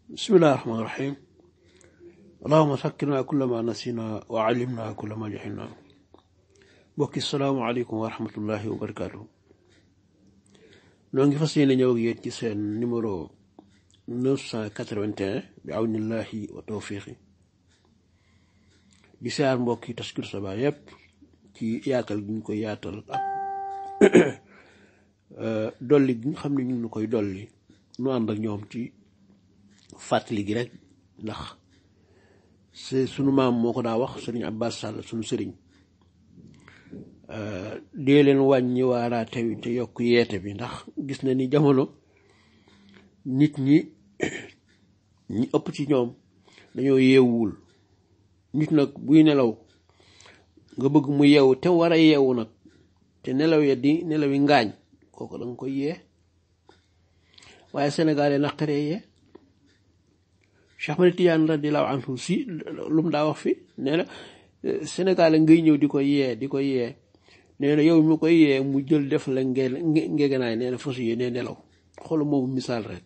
bismillahi rahmaani rahim allahuma sakkirna kulla ma nasina wa alimna kulla ma jahilna mbokki salaamaaleykum wa rahmatullahi wa barakaatu noo ngi fas yéene ñëw ak yéen ci seen numéro 981 bi awnillahi wa tawfiqi di siyaar mbokki Taskiru Sabaa yépp ci yaatal gi ñu koy yaatal ak dolli gi nga xam ne ñu ngi koy dolli nu ànd ak ñoom ci fàttali gi rek ndax c'est sunu maam moo ko daa wax sëriñ Abbas Sall sunu sëriñ dee leen wàññi waaraate wi te yokk yeete bi ndax gis na ni jamono nit ñi ñi ëpp ci ñoom dañoo yeewuwul nit nag buy nelaw nga bëgg mu yeewu te war a yeewu nag te nelaw ya di nelaw yi ngaañ kooku da nga koy yee waaye Sénégal yi naqaree yee Cheikh Ahmed Tidiane radiyallahu anhu si lu mu daa wax fi nee na Sénégal ngay ñëw di ko yee di ko yee nee na yow mi koy yee mu jël def la nge ngegenaay nee na fas yéene nelaw xoolu moomu misaal rek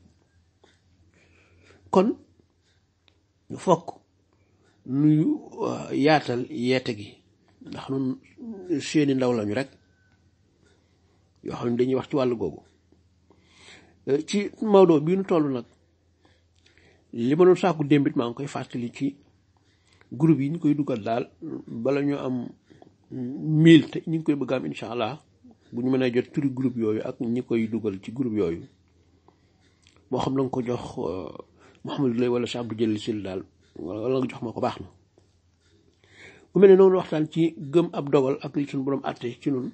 kon fokk nuyu yaatal yeete gi ndax nun seeni ndaw lañu rek yoo xam ne dañuy wax ci wàllu googu ci Maodo bii nu toll nag li ma doon sàkku démbit maa ngi koy fàttali ci groupe yi ñu koy dugal daal bala ñu am mille te ñu ngi koy bëgg am incha allah bu ñu mënee jot turi groupe yooyu ak ñi koy dugal ci groupe yooyu moo xam na nga ko jox Mouhamadou Lay wala Cheikh Abdou Jëli Sil daal wala nga jox ma ko baax na bu mel ne noonu waxtaan ci gëm ab dogal ak li suñu borom àtte ci nun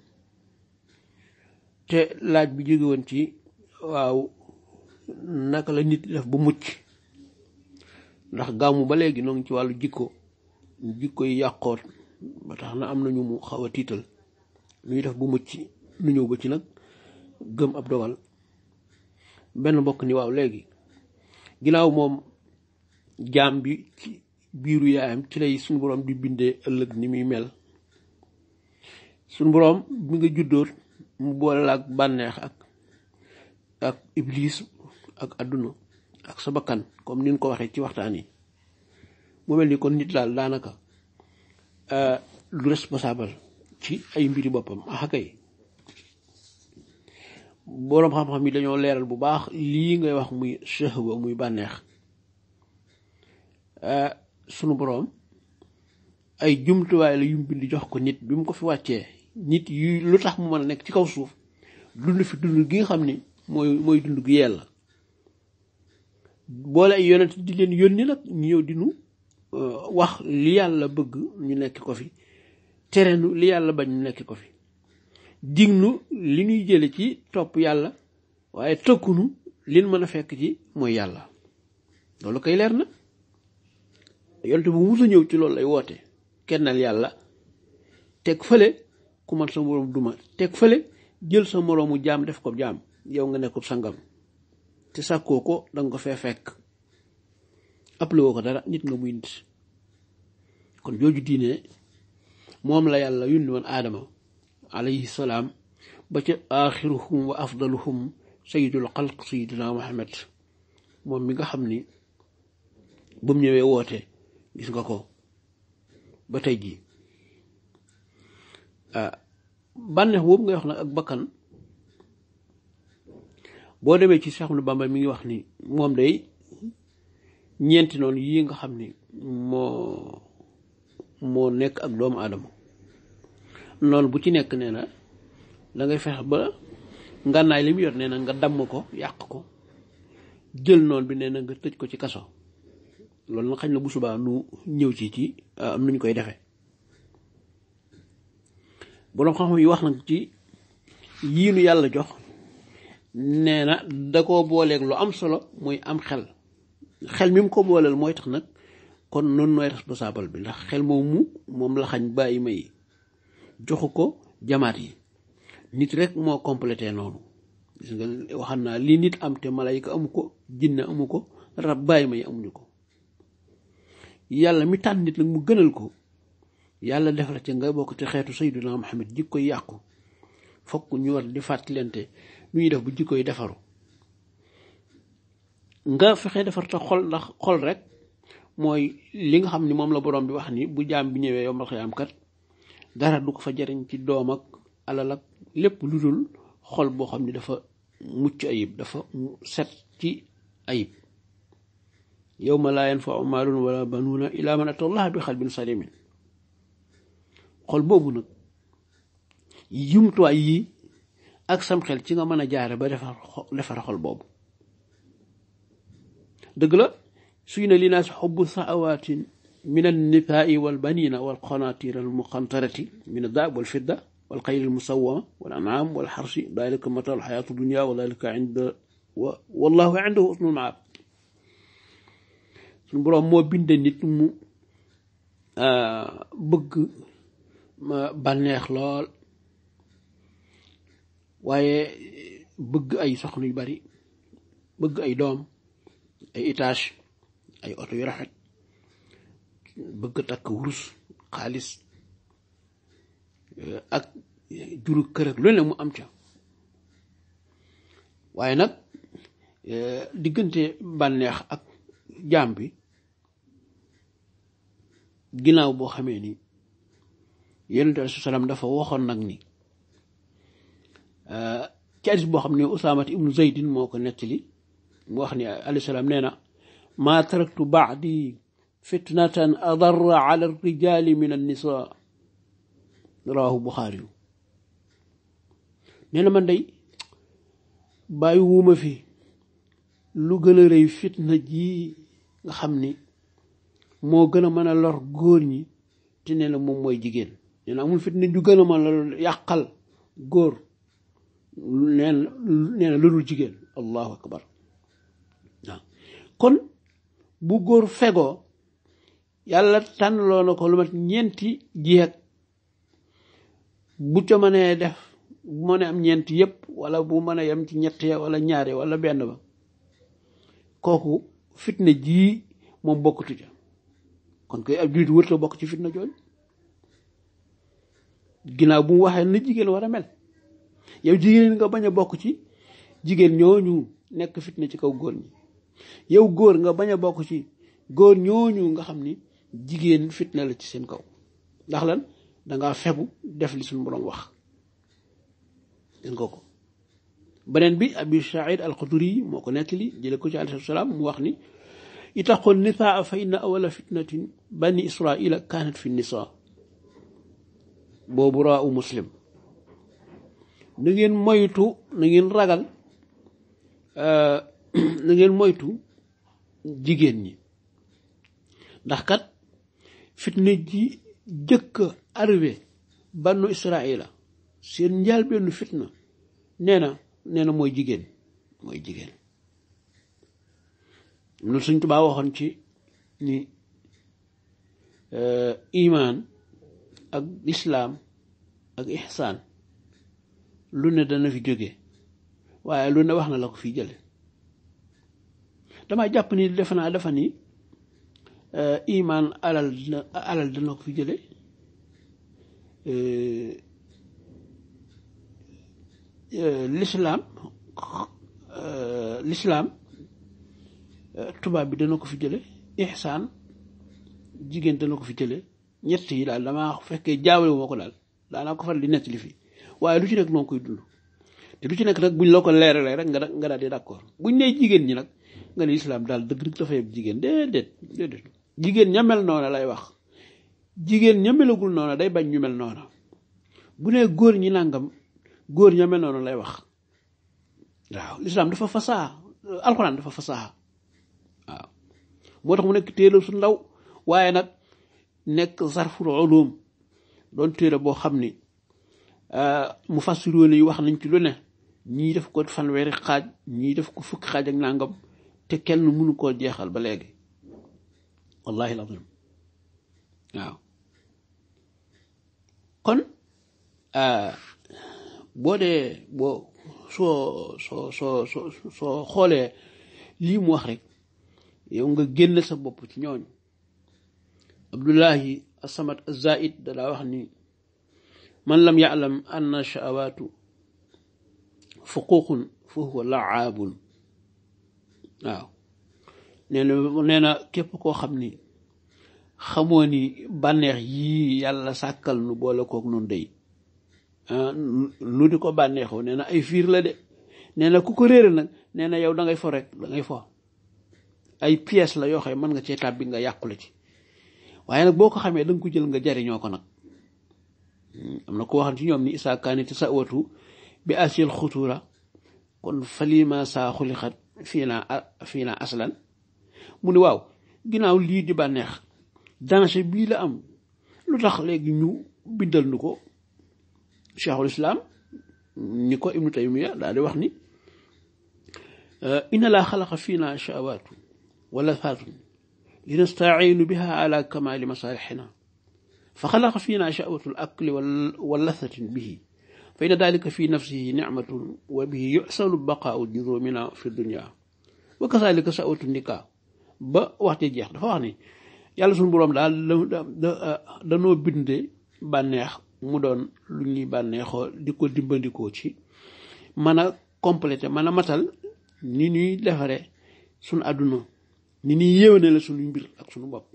te laaj bi jóge woon ci waaw naka la nit def bu mucc ndax gàmmu ba léegi noo ngi ci wàllu jikko jikko yi yàqoot ba tax na am nañu mu xaw a tiital lu ñuy def bu mucc nu ñëw ba ci nag gëm ab dogal benn mbokk ni waaw léegi ginnaaw moom jaam bi ci biiru yaayam ci lay suñu boroom di bindee ëllëg ni muy mel suñu boroom bi nga juddoot mu boole la ak bànneex ak ak iblis ak àdduna ak sa bakkan comme ni ñu ko waxee ci waxtaan yi mu mel ni kon nit daal daanaka lu responsable ci ay mbiri boppam ah kay boroom xam-xam yi dañoo leeral bu baax lii ngay wax muy shahwa muy bànneex sunu boroom ay jumtuwaay la yum bind jox ko nit bi mu ko fi wàccee nit yu lu tax mu mën a nekk ci kaw suuf dund fi dund gi nga xam ni mooy mooy dund gi yella boole ay yonent di leen yónni nag ñu ñëw di nu wax li yàlla bëgg ñu nekk ko fi terenu li yàlla bañ ñu nekk ko fi dignu li ñuy jële ci topp yàlla waaye tëkkunu lin mën a fekk ci mooy yàlla loolu koy leer na yonent bu musa ñëw ci loolu lay woote kennal yàlla teg fële ku man sa moroom duma teg fële jël sa moroomu jaam def ko jaam yow nga nekkul sangam te sàkkoo ko danga ko fee fekk appelé woo ko dara nit nga muy nit kon jooju diine moom la yàlla yundi woon aadama alayhi salaam ba ca axiruhum wa afdaluhum sayidul xalq sayidina muhammad moom mi nga xam ni bu mu ñëwee woote gis nga ko ba tey jii bànneex boobu ngay wax nag ak bakkan boo demee ci Cheikh Ahmadou Bamba mi ngi wax ni moom day ñeenti noonu yii nga xam ni moo moo nekk ak doomu aadama noonu bu ci nekk nee na dangay fexe ba ngànnaay li mu yor nee na nga damm ko yàq ko jël noonu bi nee na nga tëj ko ci kaso loolu na xañ na bu subaa nu ñëw ci ci am nuñ koy defee boroom xam-xam yi wax nag ci yii nu yàlla jox nee na da koo booleeg lu am solo muy am xel xel mi mu ko booleel mooy tax nag kon noonu nooy responsable bi ndax xel moomu moom la xañ bàyyi may joxu ko jamaat yi nit rek moo complété noonu gis nga waxam naa li nit am te malayka amu ko jinne amu ko rab bàyyi may amuñu ko yàlla mi tànn nit nag mu gënal ko yàlla def la ca nga bokk te xeetu sayyiduna Muhammad jikko yàqu fokk ñu war di fàttalante nu ñuy def bu jikko yi defaru nga fexe defar ta xol ndax xol rek mooy li nga xam ni moom la borom bi wax ni bu jaam bi ñëwee yombal xiyaam kat dara du ko fa jariñ ci doom ak alal ak lépp lu dul xol boo xam ni dafa mucc ayib dafa set ci ayib yawma laa yanfau maalun wala banuuna ila man ata allah bi xalbin salimin xol boobu nag jumtuwaay yi ak sam xel ci nga mën a jaare ba defar defar xol boobu dëgg la suy na li naas xubbu saawatin min annisaai walbanina walqanatir almuqantarati min addaab walfidda والخيل المسومة والأنعام والحرث ذلك متاع الحياة الدنيا وذلك عند و... والله عنده حسن المعاب suñ boroom moo bind nit mu bëgg bànneex lool waaye bëgg ay soxna yu bari bëgg ay doom ay étage ay oto yu rafet bëgg takk wurus xaalis ak juru kër ak lu ne mu am ca waaye nag diggante bànneex ak jaam bi ginnaaw boo xamee ni yonente alai salaam dafa waxoon nag ni ci hadis boo xam ne usaamat ibnu zaydin moo ko nettali mu wax ni alayhi salaam nee na maa taraktu baadi fitnatan adarra ala rijali min annisa rawahu buxaari yu nee na man day bàyyi wuuma fi lu gën a rëy fitna ji nga xam ni moo gën a mën a lor góor ñi te nee na moom mooy jigéen nee na amul fitna ju gën a mën a yàqal góor nee na nee na lu dul jigéen allahu akbar waaw kon bu góor fegoo yàlla tànnloo na ko lu mat ñeenti jeeg bu ca mënee def bu mënee am ñeenti yépp wala bu mën a yem ci ñett ya wala ñaare wala benn ba kooku fitna jii moom bokkatu ca kon koy ab jullit wërta bokk ci fitna jooju ginnaaw bu mu waxee na jigéen war a mel yow jigéen nga bañ a bokk ci jigéen ñooñu nekk fitna ci kaw góor ñi yow góor nga bañ a bokk ci góor ñooñu nga xam ni jigéen fitna la ci seen kaw ndax lan dangaa fegu def li suñu borom wax gis nga ko beneen bi abi saïd alxuduri moo ko nettali jële ko ci alayhi salaam mu wax ni itaqu nisaa fa inna awala fitnatin bani israila kanat fi nisa boobu raa u muslim na ngeen moytu na ngeen ragal na ngeen moytu jigéen ñi ndax kat fitna ji jëkk arrivé banu israila seen njaal benn fitna nee na nee na mooy jigéen mooy jigéen nu suñ tubaa waxoon ci ni imaan ak islaam ak ihsaan lu ne dana fi jóge waaye lu ne wax na la ko fi jële dama jàpp ni defe naa dafa ni imaan alal dina alal dana ko fi jële lislaam lislaam tubaab bi dana ko fi jële ihsaan jigéen dana ko fi jële ñett yi daal damaa fekkee jaawale wu ma ko daal daanaa ko faral di nettali fii waaye lu ci nekk noonu koy dund te lu ci nekk nag buñ la ko leeralee rek nga da nga daal di d'accord buñ nee jigéen ñi nag nga ne lislaam daal dëgg dëgg dafa yeb jigéen déedéet déedéet jigéen ña mel noona lay wax jigéen ña melagul noona day bañ ñu mel noona bu nee góor ñi nàngam góor ña mel noona lay wax waaw lislaam dafa fasaa alxuraan dafa fasaa waaw moo tax mu nekk téere su ndaw waaye nag nekk sarful ulum doon téere boo xam ni mu fassiroon yi wax nañ ci lu ne ñii def ko fanweeri xaaj ñii def ko fukki xaaj ak nangam te kenn mënu koo jeexal ba léegi wallahi lazim waaw kon boo dee boo soo soo soo soo soo xoolee lii mu wax rek yow nga génn sa bopp ci ñooñu abdullahi asamat azaid dalaa wax ni man lam ya'lam anna sha'awaatu fuququn fa huwa la'aabun waaw nee na nee na képp koo xam ni xamoo ni bànneex yii yàlla sàkkal nu boole kook nun dey nu di ko bànneexoo nee na ay fiir la de nee na ku ko réere nag nee na yow da ngay fo rek da ngay fo ay pièces la yoo xam mën nga cee tàbbi nga yàqule ci waaye nag boo ko xamee da nga ko jël nga jariñoo ko nag am na ko waxan ci ñoom ni isaa kaaniti sa watu bi asil xutura kon falima saa xulixat fii naa fii naa aslan mu ni waaw ginnaaw lii di bànneex danger bii la am lu tax léegi ñu bindal nu ko cheikhul islam ni ko ibnu taymiya daal di wax ni inna laa xalaqa fii naa shawaatu wala faatun linastaciinu biha ala kamaali masaalixina fa xalaqa fii naa shawatu l akli wa lathatin bihi fa inna dalika fi nafsihi nicmatun wa bihi yuxsanu baqaau jurumina fi dunia wa kazalika shawatu nikaa ba waxte jeex dafa wax ni yàlla suñu boroom daal da danoo binde bànneex mu doon lu ñuy bànneexoo di ko dimbandikoo ci mën a complété mën a matal ni ñuy defare suñu àdduna ni ñuy yéwéne la suñu mbir ak suñu bopp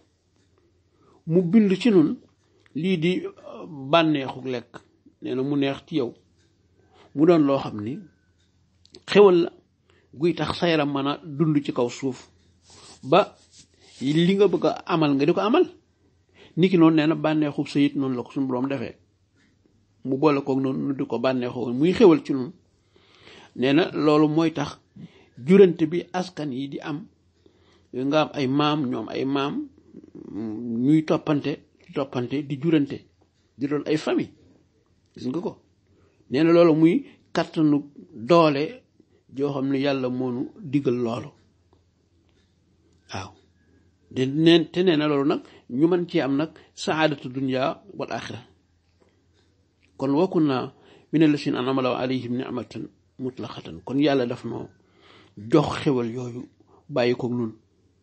mu bind ci nun lii di bànneexu lekk nee na mu neex ci yow mu doon loo xam ni xewal la guy tax sa yaram mën a dund ci kaw suuf ba li nga bëgg a amal nga di ko amal niki noonu nee na bànneexu sayit noonu la ko suñu boroom defee mu boole koog noonu nu di ko bànneexoo muy xewal ci noonu nee na loolu mooy tax jurante bi askan yi di am nga am ay maam ñoom ay maam ñuy toppante di toppante di jurante di doon ay famille gis nga ko nee na loolu muy kattanu doole joo xam ne yàlla moonu digal loolu waaw de neen te nee na loolu nag ñu mën ci am nag saadatu dunya wal axira kon wakun naa min allasin an'ama Allahu alayhim nicmatan mutlaqatan kon yàlla daf noo jox xewal yooyu bàyyi ko nun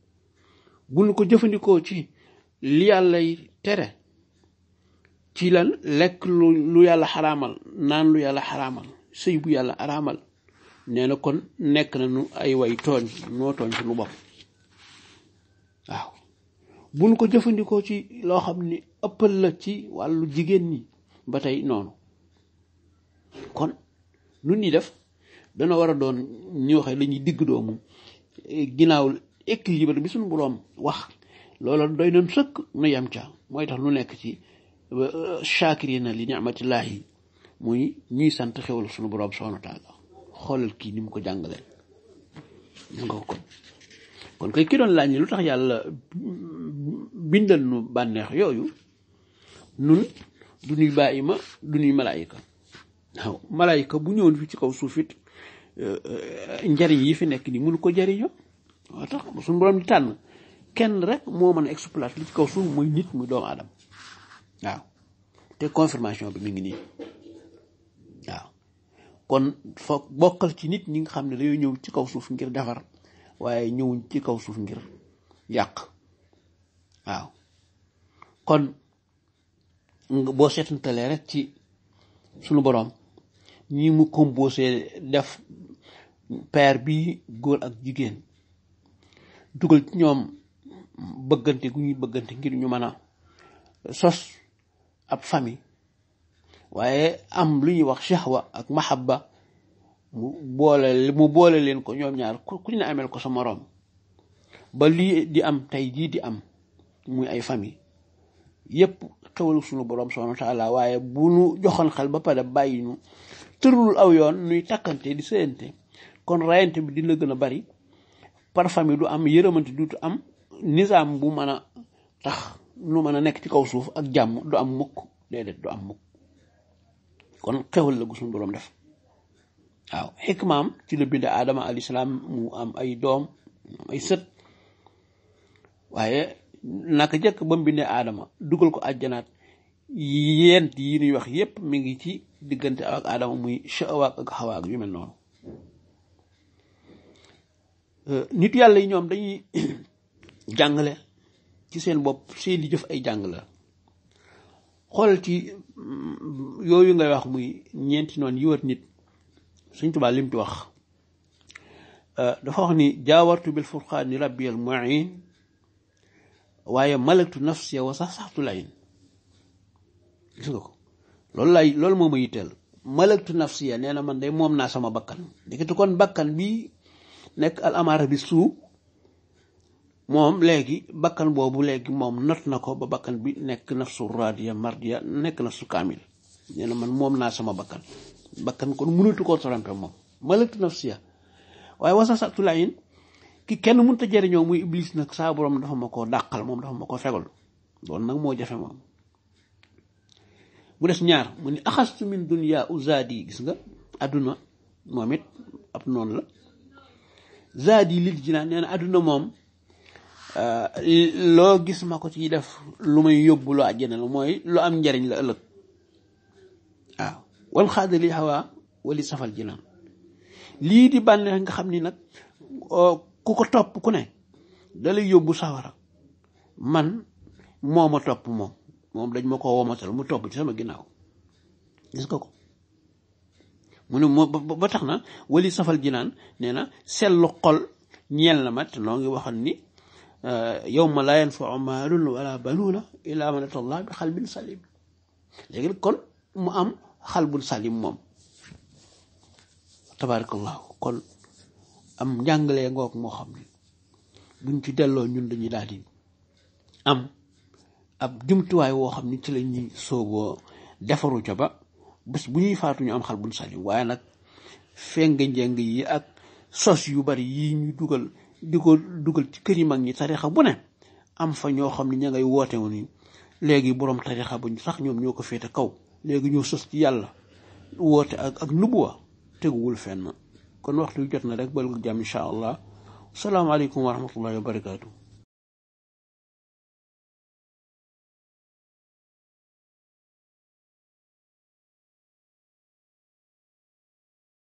bu nu ko jëfandikoo ci li yàllay tere ci lan lekk lu lu yàlla xaraamal naan lu yàlla xaraamal sëy bu yàlla araamal nee na kon nekk na nu ay way tooñ noo tooñ suñu bopp waaw bu nu ko jëfandikoo ci loo xam ni ëppal la ci wàllu jigéen ñi ba tey noonu kon nun ñi def dana war a doon ñoo xam dañuy digg doomu ginnaaw équilibre bi suñu boroom wax loolu doy nañ sëkk nu yem ca mooy tax nu nekk ci shakirina li ni'matillahi muy ñuy sant xewal suñu boroom subhanahu wa taala xoolal kii ni mu ko jàngalee gis nga ko kon kon kay ki doon laaj ni lu tax yàlla bindal nu bànneex yooyu nun du ñuy bàyyi ma du ñuy malaayika waaw malaayika bu ñëwoon fi ci kaw suuf it njariñ yi fi nekk ni mënu ko jariñoo waa tax suñu borom di tànn kenn rek moo mën a exploiter li ci kaw suuf muy nit muy doomu aadama waaw te confirmation bi mi ngi nii waaw kon foog bokkal ci nit ñi nga xam ne dañoo ñëw ci kaw suuf ngir defar waaye ñëwuñ ci kaw suuf ngir yàq waaw kon boo seetantalee rek ci sunu boroom ñi mu composé def père bi góor ak jigéen dugal ci ñoom bëggante gu ñuy bëggante ngir ñu mën a sos ab famille waaye am lu ñuy wax shahwa ak mahabba mu boole mu boole leen ko ñoom ñaar ku ñu ne ameel ko sa moroom ba lii di am tey jii di am muy ay famille yépp xewalu sunu boroom subhanahu wa taala waaye bu nu joxoon xel ba pare bàyyi ñu tërlul aw yoon nuy takkante di sëyante kon rayante bi dina gën a bari par famille du am yërëmante duutu am nizaam bu mën a tax nu mën a nekk ci kaw suuf ak jàmm du am mukk déedéet du am mukk kon xewal la gu suñu boroom def waaw xikmaam ci la bind aadama alayhi salaam mu am ay doom ay sët waaye naka jëkk ba mu bindee aadama dugal ko àjjanaat yent yi ñuy wax yépp mi ngi ci diggante ak aadama muy shawaak ak xawaak yu mel noonu nit yàlla yi ñoom dañuy jàngale ci seen bopp seeni jëf ay jàngale xoolal ci yooyu ngay wax muy ñeenti noonu yi wër nit Sëñ Tuubaa lim ci wax dafa wax ni jaawartu bil furqaani rabbi al muin waaye malaktu nafsiya wa sax saxtu layin gis nga ko loolu lay loolu moo ma yitteel malaktu nafsiya nee na man de moom naa sama bakkan dikkati kon bakkan bi nekk al amaara bi suu moom léegi bakkan boobu léegi moom not na ko ba bakkan bi nekk nafsu radiya mardiya nekk nafsu kaamil nee na man moom naa sama bakkan bakkan kon mënatu koo tromper moom malaktu nafsiya waaye wasa satu layin ki kenn mënut a jëriñoo muy iblis nag saa borom dafa ma koo dàqal moom dafa ma koo fegal loolu nag moo jafe moom mu des ñaar mu ni axastu min dunya uzaadi gis nga àdduna moom it ab noonu la zaadi lil jinaan nee na àdduna moom loo gis ma ko ci def lu may yóbbu lu àjjana la mooy lu am njariñ la ëllëg waaw wal xaadali hawa wali safal jinaan lii di bànneex nga xam ni nag ku ko topp ku ne dalay yóbbu sawara man moo ma topp moom moom dañ ma ko womatal mu topp ci sama ginnaaw gis nga ko mu ne moo ba tax na wali safal jinaan nee na sellu xol ñeel na ma te noo ngi waxoon ni yawma laa yanfau maalun wala banuuna illa man ata allah bi xalbin salim léegi kon mu am xalbun salim moom tabarakallahu kon am njàngalee ngoog moo xam ne buñ ci delloo ñun dañuy daal di am ab jumtuwaay woo xam ni ci la ñuy soogoo defaru ca ba bés bu ñuy faatu ñu am xal buñ salim waaye nag feng njeng yi ak sos yu bari yi ñu dugal di ko dugal ci kër yi mag ñi tarixa bu ne am fa ñoo xam ne ña ngay woote wu ni léegi borom tarixa buñ sax ñoom ñoo ko féete kaw léegi ñoo sos ci yàlla woote ak ak nubuwa teguwul fenn kon waxtu wi jot na rek bal ko jàmm incha allah salaamaaleykum wa rahmatullahi wa barakaatu.